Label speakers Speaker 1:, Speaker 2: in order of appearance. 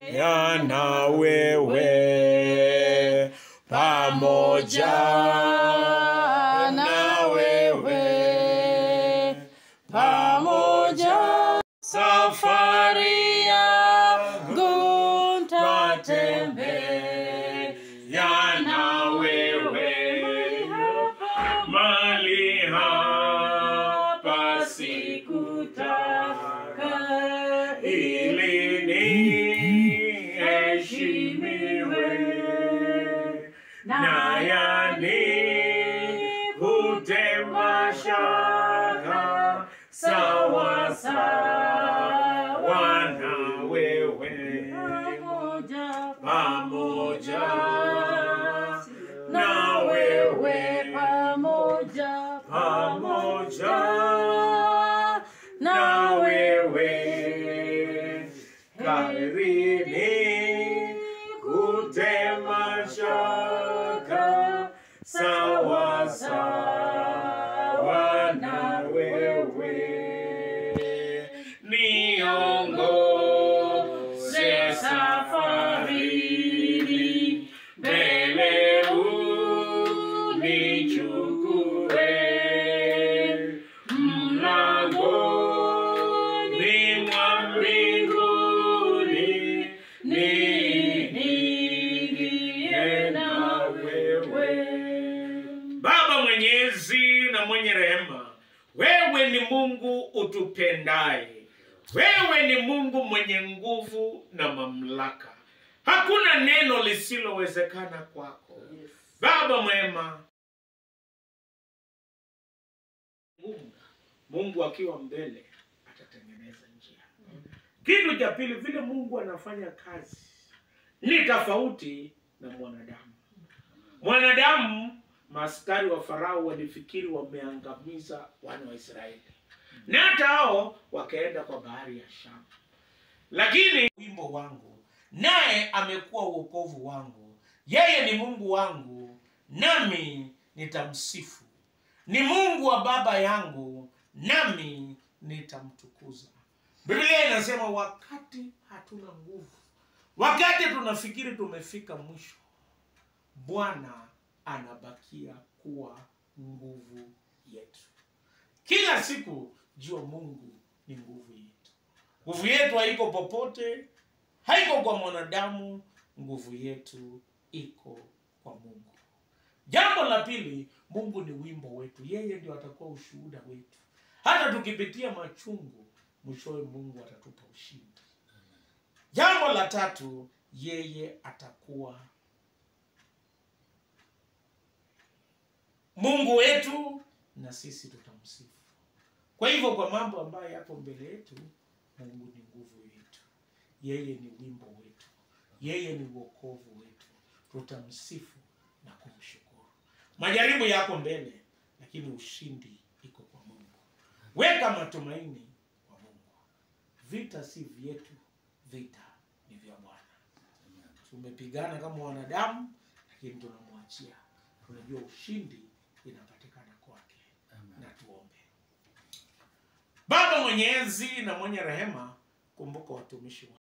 Speaker 1: yana wewe pamoja na wewe pamoja safari yangu tatembea na wewe mali hapa sikutaka ili niheshimiwe na yani hutema shaka sawa sawa na wewe pamoja na wewe
Speaker 2: pamoja
Speaker 1: pamoja na wewe karini kutema shaka sawa sawa na wewe niongoze safarini mbele unichukue mlangoni mwa mbinguni niingie na wewe Baba mwenyezi na mwenye rehema, wewe ni Mungu utupendaye. Wewe ni Mungu mwenye nguvu na mamlaka. Hakuna neno lisilowezekana kwako. Baba mwema, Mungu, Mungu akiwa mbele atatengeneza njia. Kitu cha pili, vile Mungu anafanya kazi ni tofauti na mwanadamu. Mwanadamu, maaskari wa Farao walifikiri wameangamiza wana wa Israeli, na hata hao wakaenda kwa bahari ya Shamu. Lakini wimbo wangu, naye amekuwa uokovu wangu. Yeye ni Mungu wangu, nami nitamsifu. Ni Mungu wa baba yangu, nami nitamtukuza. Biblia inasema wakati hatuna nguvu, wakati tunafikiri tumefika mwisho, Bwana anabakia kuwa nguvu yetu. Kila siku jua Mungu ni nguvu yetu. Nguvu yetu haiko popote, haiko kwa mwanadamu. Nguvu yetu iko kwa Mungu. Jambo la pili, Mungu ni wimbo wetu. Yeye ndio atakuwa ushuhuda wetu. Hata tukipitia machungu, mwishowe Mungu atatupa ushindi. Jambo la tatu, yeye atakuwa Mungu wetu na sisi tutamsifu. Kwa hivyo, kwa mambo ambayo yapo mbele yetu, Mungu ni nguvu yetu, yeye ni wimbo wetu, yeye ni wokovu wetu. Tutamsifu na kumshukuru. Majaribu yako mbele, lakini ushindi iko kwa Mungu. Weka matumaini kwa Mungu. Vita si vyetu, vita ni vya Bwana. Tumepigana kama wanadamu, lakini tunamwachia. Tunajua ushindi inapatikana kwake. Na tuombe. Baba mwenyezi na mwenye rehema, kumbuka watumishi wako